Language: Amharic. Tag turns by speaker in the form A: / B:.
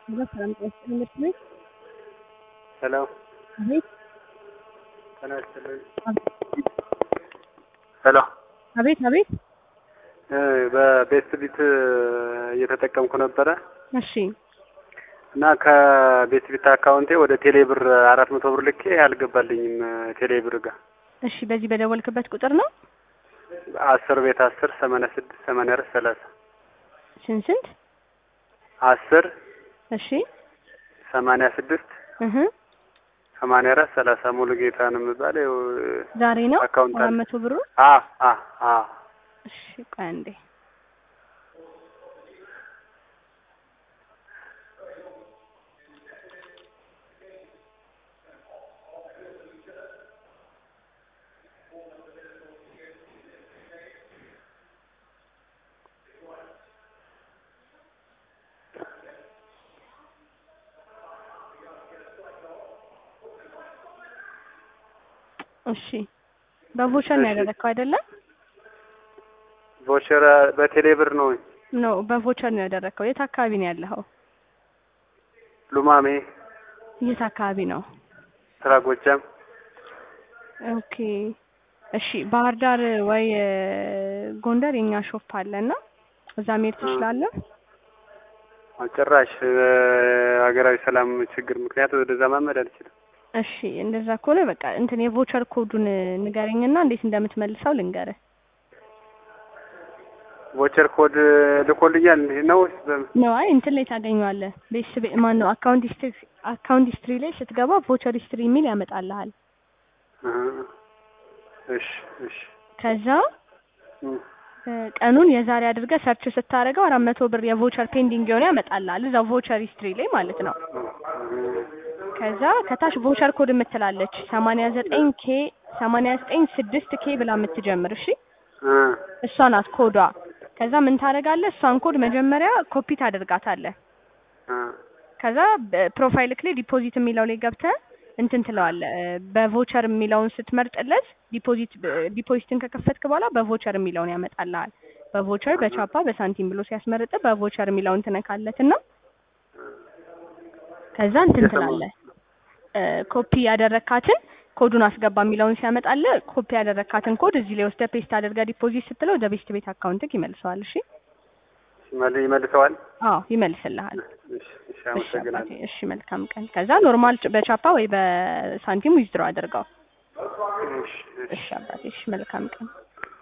A: ሁለት ሰላም ጤና ትምህርት ቤት
B: ሄሎ
A: አቤት
B: ጤና ይስጥልኝ። ሄሎ
A: አቤት አቤት
B: እ በቤት ቢት እየተጠቀምኩ ነበረ
A: እሺ
B: እና ከቤት ቢት አካውንቴ ወደ ቴሌ ብር አራት መቶ ብር ልኬ አልገባልኝም ቴሌ ብር ጋር
A: እሺ በዚህ በደወልክበት ቁጥር ነው
B: አስር ቤት አስር ሰማንያ ስድስት ሰማንያ አራት ሰላሳ
A: ስንት ስንት
B: አስር
A: እሺ
B: ሰማንያ ስድስት
A: እህ
B: ሰማንያ አራት ሰላሳ ሙሉ ጌታ ነው የምባለው።
A: ዛሬ ነው
B: አካውንት አለ።
A: አራት መቶ ብሩ
B: አ አ አ
A: እሺ ቆይ አንዴ እሺ በቮቸር ነው
B: እሺ።
A: ያደረግከው አይደለም?
B: ቮቸር በቴሌ ብር ነው
A: ኖ በቮቸር ነው ያደረግከው። የት አካባቢ ነው ያለኸው?
B: ሉማሜ
A: የት አካባቢ ነው?
B: ስራ ጎጃም
A: ኦኬ እሺ ባህር ዳር ወይ እ፣ ጎንደር የኛ ሾፕ አለና እዛ መሄድ ትችላለህ።
B: ጭራሽ ሀገራዊ ሰላም ችግር ምክንያት ወደዛ ማመድ አልችልም።
A: እሺ እንደዛ ከሆነ በቃ እንትን የቮቸር ኮዱን ንገረኝና እንዴት እንደምትመልሰው ልንገርህ።
B: ቮቸር ኮድ ልኮልኛል ነው ወይስ በምን?
A: ነው አይ እንትን ላይ ታገኘዋለህ። ቤተሰብ ማን ነው አካውንት ሂስትሪ አካውንት ሂስትሪ ላይ ስትገባ ቮቸር ሂስትሪ የሚል ያመጣልሃል።
B: እ፣ እሺ እሺ
A: ከዛ
B: እ፣
A: እ፣ ቀኑን የዛሬ አድርገህ ሰርች ስታደርገው አራት መቶ ብር የቮቸር ፔንዲንግ የሆነ ያመጣልሃል እዛው ቮቸር ሂስትሪ ላይ ማለት ነው። ከዛ ከታች ቮቸር ኮድ የምትላለች ሰማንያ ዘጠኝ ኬ ሰማንያ ዘጠኝ ስድስት ኬ ብላ የምትጀምር እሺ
B: እ፣
A: እሷ ናት ኮዷ። ከዛ ምን ታደርጋለህ? እሷን ኮድ መጀመሪያ ኮፒ ታደርጋታለህ።
B: እ፣
A: ከዛ ፕሮፋይልክ ላይ ዲፖዚት የሚለው ላይ ገብተህ እንትን ትለዋለህ። እ፣ በቮቸር የሚለውን ስትመርጥለት ዲፖዚት ዲፖዚትን ከከፈትክ በኋላ በቮቸር የሚለውን ያመጣልሃል። በቮቸር በቻፓ በሳንቲም ብሎ ሲያስመርጥ በቮቸር የሚለውን ትነካለትና ከዛ እንትን
B: የሰማሁት።
A: ትላለህ እ፣ ኮፒ ያደረካትን ኮዱን አስገባ የሚለውን ሲያመጣልህ ኮፒ ያደረካትን ኮድ እዚህ ላይ ወስደህ ፔስት አድርገህ ዲፖዚት ስትለው ወደ ቤስት ቤት አካውንትክ ይመልሰዋል። እሺ
B: ይመል- ይመልሰዋል።
A: አዎ ይመልስልሃል።
B: እሺ እሺ፣
A: እሺ
B: አመሰግናለሁ።
A: አባቴ፣ እሺ መልካም ቀን። ከዛ ኖርማል በቻፓ ወይ በሳንቲም ዊዝድሮ አድርገው።
B: እሺ እሺ።
A: እሺ አባቴ፣ እሺ መልካም ቀን።